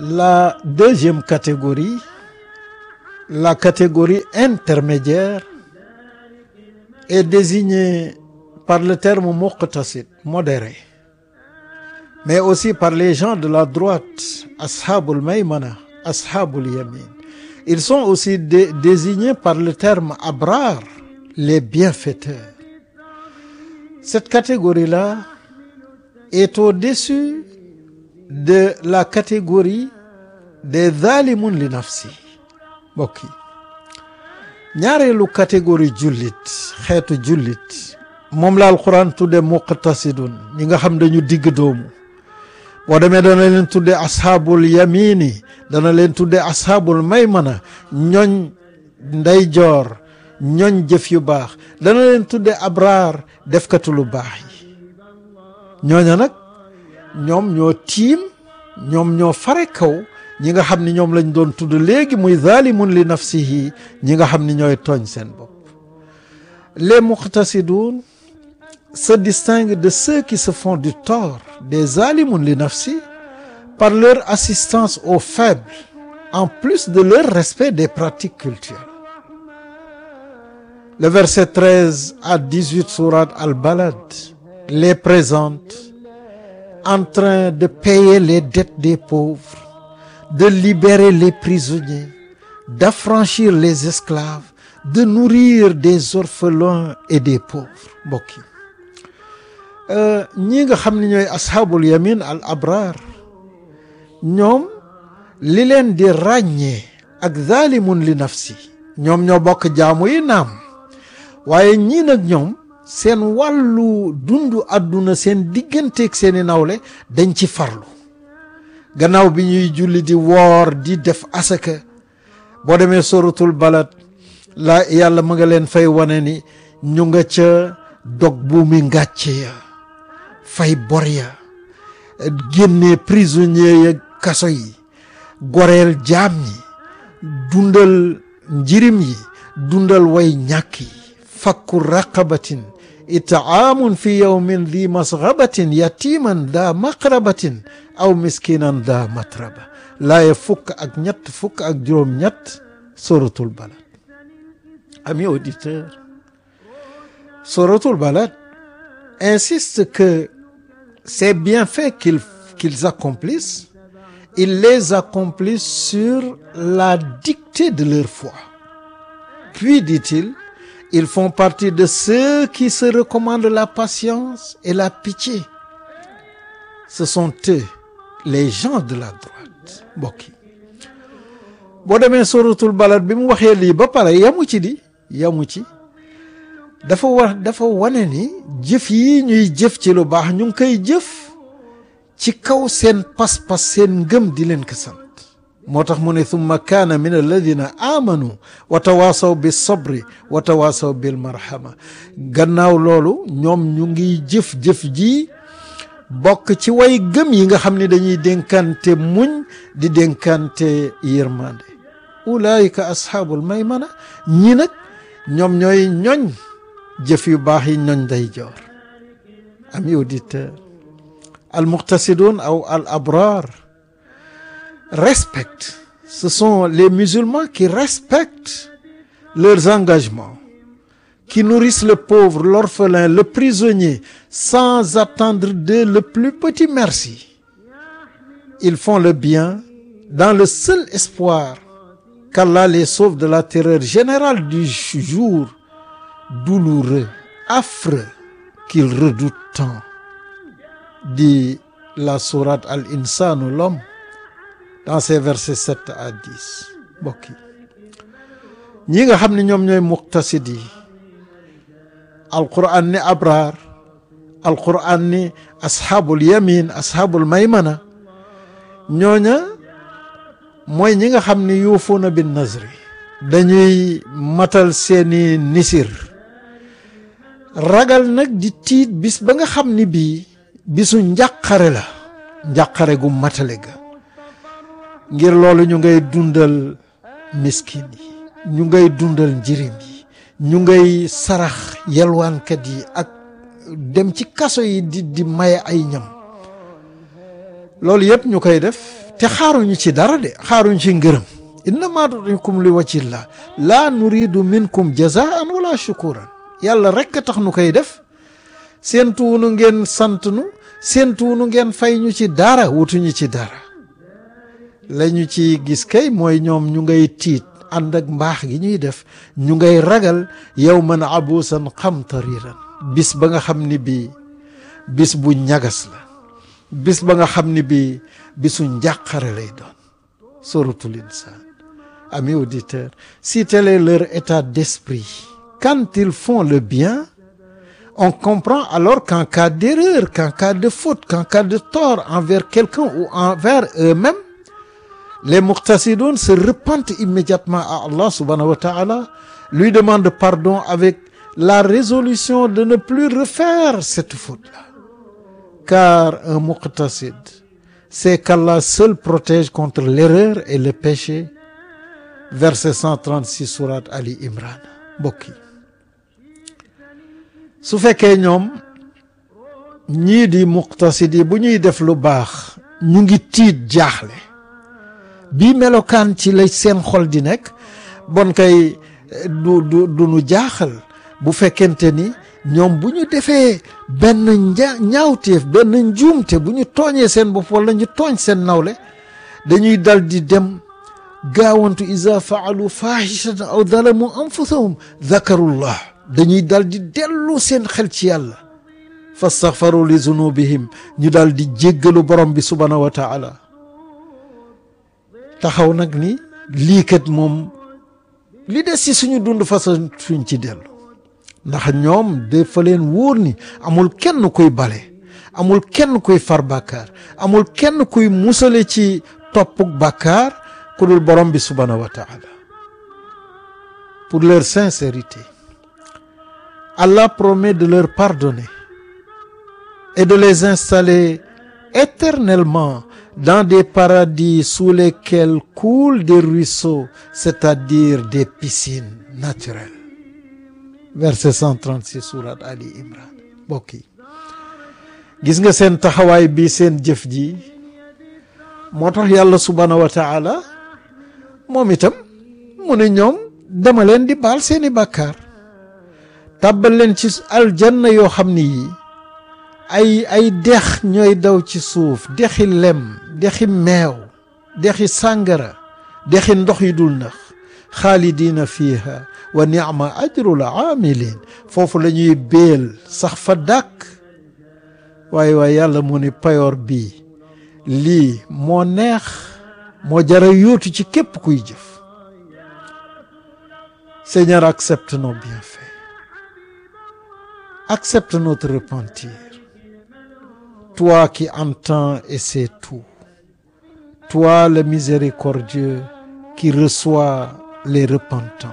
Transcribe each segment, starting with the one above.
La deuxième catégorie, la catégorie intermédiaire, est désignée par le terme muqtasid, modéré, mais aussi par les gens de la droite, ashabul maymana, ashabul yamin. Ils sont aussi dé désignés par le terme abrar, les bienfaiteurs. Cette catégorie-là est au-dessus de la catégorie des zalimun li nafsi mbokk yi ñaareelu catégorie jullit xeetu jullit moom la alquran tudde muqtasidun ñi nga xam dañu digg doomu boo demee dana leen tudde ashaabul yamini dana leen tudde ashaabul maymana ñoñ ndeyjoor ñoñ jëf yu baax dana leen tudde abraar defkatu lu baax yi ñooña nag ñoom ñoo tiim ñoom ñoo fare kaw ñi nga xam ni ñoom lañ doon tudd léegi muy zalimun li nafsihi ñi nga xam ni ñooy tooñ seen bopp les muqtasidun se distinguent de ceux qui se font du tort des zalimun li nafsi par leur assistance aux faibles en plus de leur respect des pratiques culturelles le verset 13 à 18 sourate Al-Balad les présente en train de payer les dettes des pauvres de libérer les prisonniers d'affranchir les esclaves de nourrir des orphelins et des pauvres mbokk yi ñii nga xam ne ñooy ashaabul yamin al abrar ñoom li leen di ràññee ak zalimun li nafsi ñoom ñoo bokk jaamu yi naam waaye ñii nag ñoom seen wàllu dundu àdduna seen digganteeg seeni nawle dañ ci farlu gannaaw bi ñuy julli di woor di def asaka boo demee suratul balad la yàlla ma nga leen fay wane ni ñu nga ca dog buumi ngàcce ya fay bor ya génnee prisonnier ya kaso yi goreel jaam ñi dundal njirim yi dundal way ñàkk yi fakku raqabatin itaamun fi yawmin di masgabatin yatiman daa maqrabatin aw miskinan daa matraba laaye fukk ak ñett fukk ak juróom ñett suratul balad amis auditeurs suratul balad insiste que ces bienfaits qu'ils qu'ils accomplissent ils les accomplissent sur la dictée de leur foi puis dit-il ils font partie de ceux qui se recommandent la patience et la pitié ce sont eux les gens de la droite mbokk yi boo demee suratul balad bi mu waxee lii ba pare yamu ci di yamu ci dafa wax dafa wane ni jëf yi ñuy jëf ci lu baax ñu ngi koy jëf ci kaw seen pas-pas seen ngëm di leen ko sant moo tax mu ne thumma kaana min alladina amanu wa tawaasaw bi sabri wa tawaasaw bil marhama gannaaw loolu ñoom ñu ngi jëf-jëf ji bokk ci way gëm yi nga xam ne dañuy dénkante muñ di dénkante yërmande ulaayika ashaabul maymana ñi nag ñoom ñooy ñoñ jëf yu baax yi ñoñ day joor ami auditeur al muqtasidun aw al abrar respectent ce sont les musulmans qui respectent leurs engagements qui nourrissent le pauvre l'orphelin le prisonnier sans attendre d'eux le plus petit merci ils font le bien dans le seul espoir qu'Allah les sauve de la terreur générale du jour douloureux affreux qu'ils redoutent tant dit la sourate Al-Insanu l'homme dans ces versets 7 à 10 mbokk yi ñi nga xam ne ñoom ñooy muqtasid yi alquran ni abraar alquran ni ashaabul yamin ashaabul maymana ñooña mooy ñi nga xam ni yuufuuna bin nazri dañuy matal seeni nisir ragal nag di tiit bis ba nga xam ni bii bisu njàqare la njàqare gu matale ga ngir loolu ñu ngay dundal miskin yi ñu ngay dundal njirim yi ñu ngay sarax yalwaankat yi ak dem ci kaso yi di di maye ay ñam loolu yëpp ñu koy def te xaaruñu ci dara de xaaruñu ci ngërëm innama nutimukum li wajhillah laa nuridu minkum jazaan wala shukuran yàlla rekk a tax nu koy def seentuwunu ngeen sant nu seentuwunu ngeen fay ñu ci dara wutuñu ci dara lañu ci gis kay mooy ñoom ñu ngay tiit ànd ak mbaax gi ñuy def ñu ngay ragal yawman abuusan qamtariiran bis ba nga xam ni bii bis bu ñagas la bis ba nga xam ni bii bisu njàqare lay doon suratul insaan amis auditeurs si tel est leur état d'esprit quand ils font le bien on comprend alors qu'en cas d'erreur qu'en cas de faute qu'en cas de tort envers quelqu'un ou envers eux-mêmes les muqtasidun se repentent immédiatement à Allah subhanahu wa ta'ala lui demandent pardon avec la résolution de ne plus refaire cette faute-là car un muqtasid c'est qu'Allah seul protège contre l'erreur et le péché verset 136 sourate Ali Imran mbokk yi su fekkee ñoom ñii di muqtasid yi bu ñuy def lu baax ñu ngi tiit jaaxle bii melokaan ci la seen xol di nekk bon kay du du du nu jaaxal bu fekkente ni ñoom bu ñu defee benn nja ñaawteef benn njuumte bu ñu tooñee seen bopp wala ñu tooñ seen nawle dañuy dal di dem gaawantu iza faalu fahishatan aw zalamu anfusahum zakarullah dañuy dal di dellu seen xel ci yàlla fastaghfaru li zunubihim ñu dal di jéggalu borom bi subhanahu wa taala taxaw nag ni lii kat moom li des ci suñu dund façon suñ ci dellu ndax ñoom dafa leen wóor ni amul kenn kuy bale amul kenn kuy far bàkkaar amul kenn kuy musale ci toppuk bàkkaar ku dul borom bi subhanahu wa taala pour leur sincérité Allah promet de leur pardonner et de les installer éternellement dans des paradis sous lesquels coulent des ruisseaux c'est-à-dire des piscines naturelles verset 136 sourate Ali Imran mbokk yi gis nga seen taxawaay bi seen jëf ji moo tax yàlla subhanahu wa taala moom itam mu ne ñoom dama leen di baal seeni bàkkaar tàbbal leen ci aljanna yoo xam ni yi ay ay dex ñooy daw ci suuf dexi lem dexi meew dexi sàngara dexi ndox yi dul nax xaalidiina fiiha wa ni'ma ajrul aamilin foofu la ñuy béel sax fa dàkk waaye waaye yàlla mu ni payoor bii lii moo neex moo jara yóotu ci képp kuy jëf Seigneur accepte nos bienfaits accepte notre repentir toi qui entends et sais tout toi le miséricordieux qui reçoit les repentants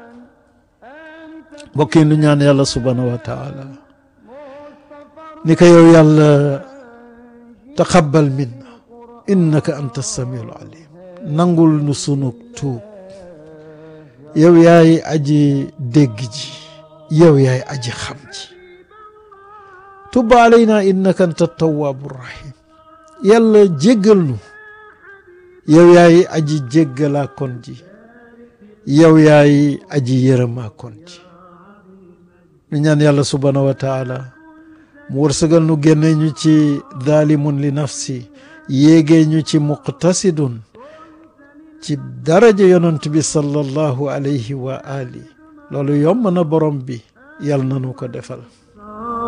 mbokk yi nu ñaan yàlla subhanahu wa taala ni ko yow yàlla taqabbal minna innaka anta samiul alim nangul nu sunu tuub yow yaay aji dégg ji yow yaay aji xam ji tub alayna innaka anta tawaabu rahim yàlla jéggal nu yow yaay aji jéggalaa kon ji yow yaay aji yërëmaa kon ji ñu ñaan yàlla subhanahu wa taala mu wërsëgal nu génne ñu ci daalimun li nafsi yéegee ñu ci muqtasidun ci daraja yonent bi sallallahu alayhi wa ali loolu yomb na borom bi yàlla na nu ko defal